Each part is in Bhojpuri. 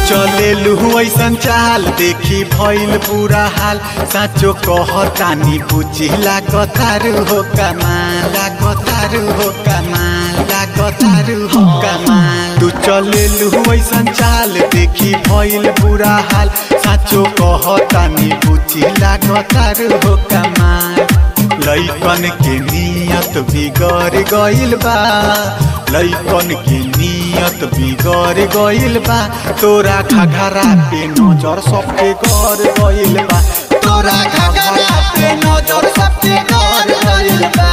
चले लुहु ऐसन चाल देखी भइल बुरा हाल साँचो कहतानी बुझी लागतारू हो कमाल लागतारू हो कमाल लागतारू हो कमाल तू चले लुहु ऐसन चाल देखी भइल बुरा हाल साँचो कहतानी बुझी लागतारू हो कमाल लैकन के नियत बिगड़ गइल बा लैकन के नियत बिगड़ गइल बा तोरा घघरा पे नजर सबके गड़ गइल बा तोरा घघरा पे नजर सबके गड़ गइल बा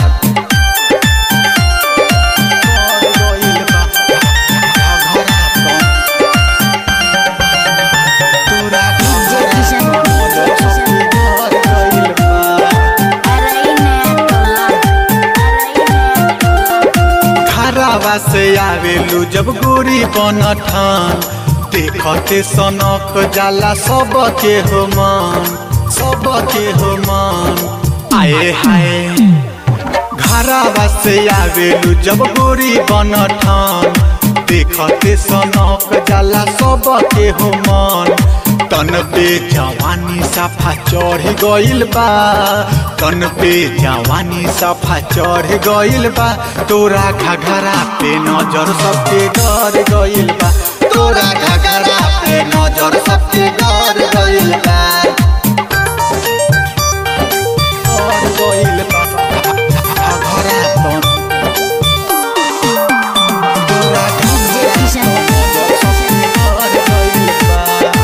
गड़ गइल बा घघरा पे तोरा घघरा पे नजर सबके गड़ गइल बा घरावा से आवेलू जब गोरी बनठान देखते सनक जाला सबके हो मन सबके हो मन आए हाय घरावा से आवेलू जब गोरी बनठान देखते सनक जाला सबके हो मन तन पे जवानी सफा चढ़ गइल बा तन पे जवानी सफा चढ़ गइल बा तोरा घघरा पे नजर सबके डर गइल बा तोरा घघरा पे नजर सबके डर गइल बा डर गइल बा घघरा पे तोरा घघरा पे नजर सबके डर गइल बा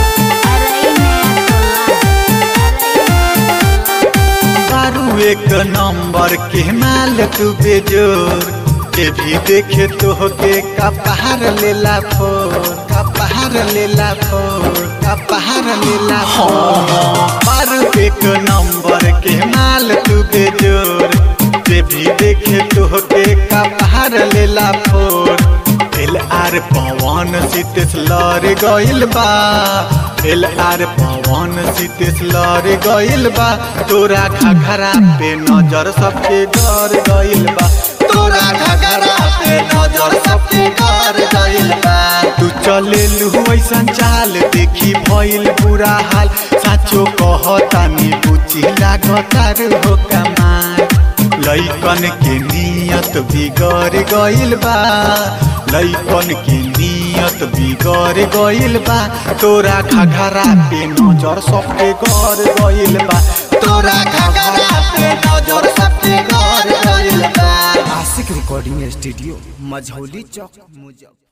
बारू एक नंबर के माल तू बेजोर के भी देखे तो के कपहार लेला फोर कपहार लेला फोर कपहार लेला फोर बारू एक नंबर के माल तू बेजोर के भी देखे तो के कपहार लेला फोर एल आर पवन सीतेश लड़ गइल बा एल आर पवन सीतेश लड़ गइल बा तोरा घघरा पे नजर सबके गड़ गइल बा तोरा घघरा पे नजर सबके गड़ गइल बा तू चले लू ऐसन चाल देखी भइल बुरा हाल साचो कहतानी बुझी लागतार हो कमाल लैकन के नियत बिगड़ गइल बा लैकन के नियत बिगड़ गइल बा तोरा घघरा पे नजर सबके गड़ गइल बा तोरा घघरा पे नजर सबके गड़ गइल बा आशिक रिकॉर्डिंग स्टूडियो मझौली चौक मुजफ्फर